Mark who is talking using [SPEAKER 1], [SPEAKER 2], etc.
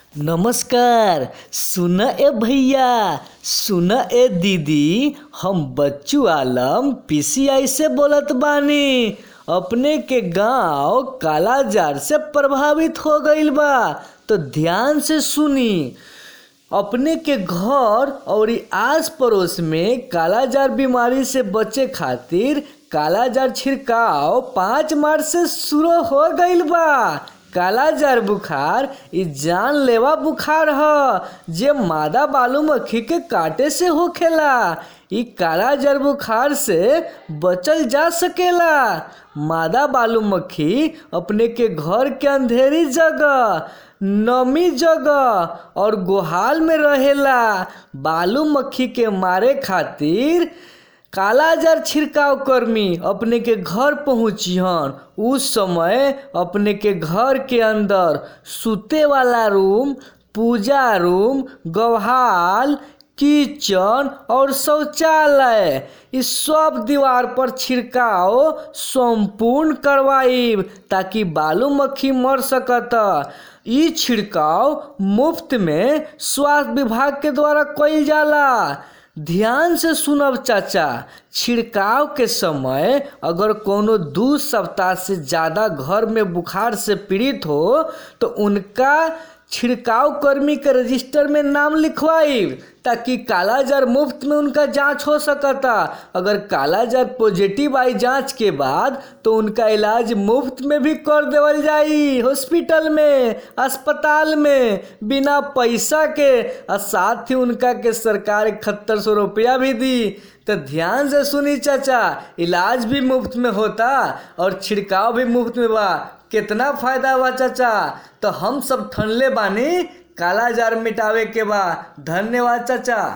[SPEAKER 1] नमस्कार सुन ए भैया सुन ए दीदी हम बच्चू आलम पीसीआई से बोलत बानी अपने के गांव कालाजार से प्रभावित हो गईल बा तो ध्यान से सुनी अपने के घर और आस पड़ोस में कालाजार बीमारी से बचे खातिर कालाजार छिड़काव पाँच मार्च से शुरू हो गईल बा कालाजार बुखार इ जानलेवा बुखार ह जे मादा बालू मक्खी के काटे से होखेला इ कालाजार बुखार से बचल जा सकेला मादा बालू मक्खी अपने के घर के अंधेरी जगह नमी जगह और गोहाल में रहेला बालू मक्खी के मारे खातिर कालाजार छिड़काव कर्मी अपने के घर पहुँचिहन उस समय अपने के घर के अंदर सुते वाला रूम पूजा रूम गौहाल किचन और शौचालय इस सब दीवार पर छिड़काव संपूर्ण करवाइब ताकि बालू मक्खी मर सकत इ छिड़काव मुफ्त में स्वास्थ्य विभाग के द्वारा कईल जाला ध्यान से सुनब चाचा छिड़काव के समय अगर कोनो दू सप्ताह से ज़्यादा घर में बुखार से पीड़ित हो तो उनका छिड़काव कर्मी के रजिस्टर में नाम लिखवाइब ताकि कालाजार मुफ्त में उनका जांच हो सकता अगर कालाजार पॉजिटिव आई जांच के बाद तो उनका इलाज मुफ्त में भी कर देवल जाई हॉस्पिटल में अस्पताल में बिना पैसा के और साथ ही उनका के सरकार इकहत्तर सौ रुपया भी दी तो ध्यान से सुनी चाचा इलाज भी मुफ्त में होता और छिड़काव भी मुफ्त में बा कितना फायदा बा चाचा तो हम सब ठनले बानी काला जार मिटावे के बा धन्यवाद चाचा